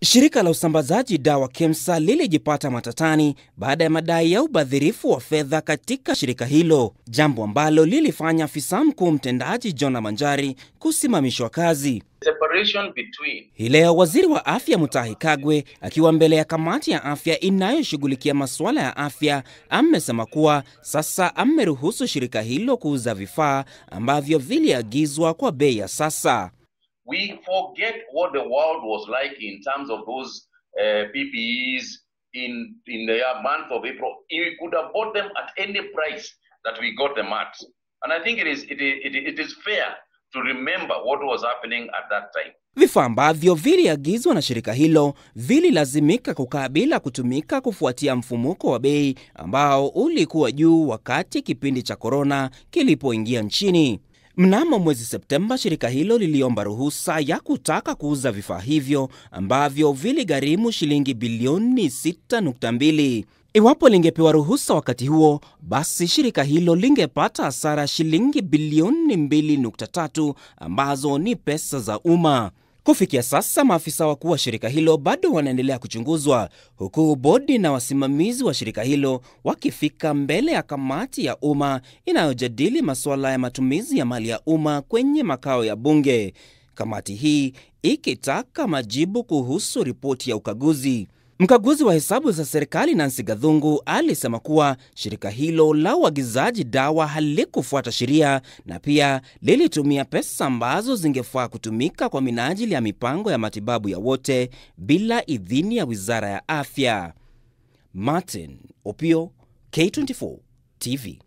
Shirika la usambazaji dawa KEMSA lilijipata matatani baada ya madai ya ubadhirifu wa fedha katika shirika hilo, jambo ambalo lilifanya afisa mkuu mtendaji Jona Manjari kusimamishwa kazi. Between... Hii leo waziri wa afya Mutahi Kagwe akiwa mbele ya kamati ya afya inayoshughulikia masuala ya afya amesema kuwa sasa ameruhusu shirika hilo kuuza vifaa ambavyo viliagizwa kwa bei ya sasa. We forget what the world was like in terms of those uh, PPEs in in the month of April. We could have bought them at any price that we got them at, and I think it is it is, it is fair to remember what was happening at that time. Vifaa ambavyo viliagizwa na shirika hilo vililazimika kukaa bila kutumika kufuatia mfumuko wa bei ambao ulikuwa juu wakati kipindi cha korona kilipoingia nchini. Mnamo mwezi Septemba, shirika hilo liliomba ruhusa ya kutaka kuuza vifaa hivyo ambavyo viligharimu shilingi bilioni 6.2. Iwapo lingepewa ruhusa wakati huo, basi shirika hilo lingepata hasara shilingi bilioni 2.3 ambazo ni pesa za umma. Kufikia sasa maafisa wakuu wa shirika hilo bado wanaendelea kuchunguzwa huku bodi na wasimamizi wa shirika hilo wakifika mbele ya kamati ya umma inayojadili masuala ya matumizi ya mali ya umma kwenye makao ya bunge, kamati hii ikitaka majibu kuhusu ripoti ya ukaguzi. Mkaguzi wa hesabu za serikali Nancy Gathungu alisema kuwa shirika hilo la uagizaji dawa halikufuata sheria na pia lilitumia pesa ambazo zingefaa kutumika kwa minajili ya mipango ya matibabu ya wote bila idhini ya Wizara ya Afya. Martin Opio, K24 TV.